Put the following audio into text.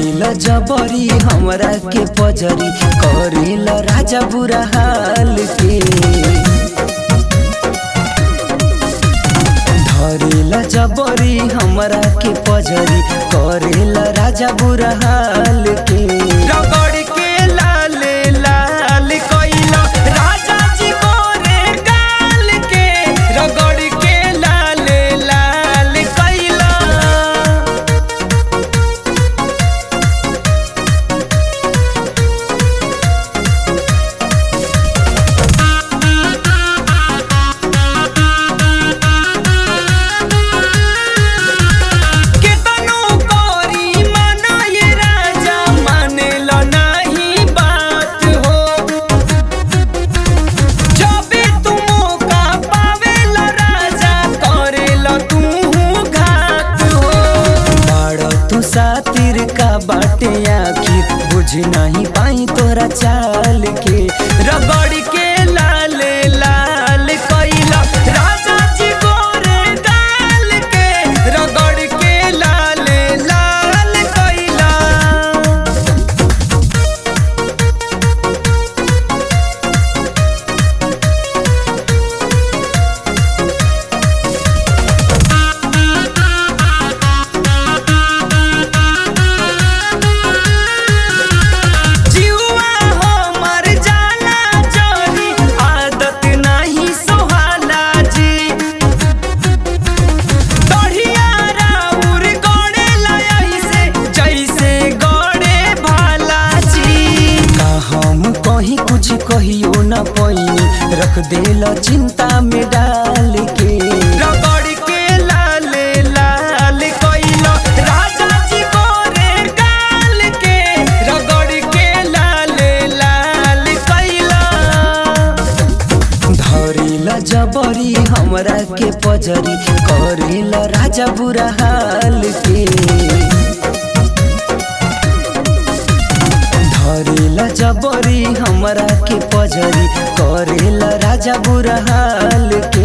धरेला जबरी हमरा के पजरी करेला राजा बुरा हाल के धरेला जबरी हमरा के पजरी करेला राजा बुरा हाल के रगड़ के लाल लाल कइला राजा जी गोरे गाल के रगड़ के लाल लाल कइला केतनो करी मना ये राजा मानेला नाही बात हो जबे तू मौका पावेला राजा करेला तू घात हो बाड़ तू सातिर का बाटे आखिर बुझ नहीं पाई तोरा चाल के रगड़ के लाल लाल कइला राजा जी गोरे गाल के रगड़ के लाल लाल कइला जीवा हो मर जाला जोरी आदत नहीं सोहाला जी दढ़िया राउर गड़े लई से जैसे गड़े भाला जी का हम कहीं कुछ कहियो न पैनी रख देला चिंता में डाल के रगड़ के लाल लाल कइला राजा जी गोरे गाल के रगड़ के लाल लाल कइला धरेला जबरी हमरा के पजरी करेला राजा बुरा हाल के धरेला जबरी हमरा के पजरी करेला राजा बुरा हाल के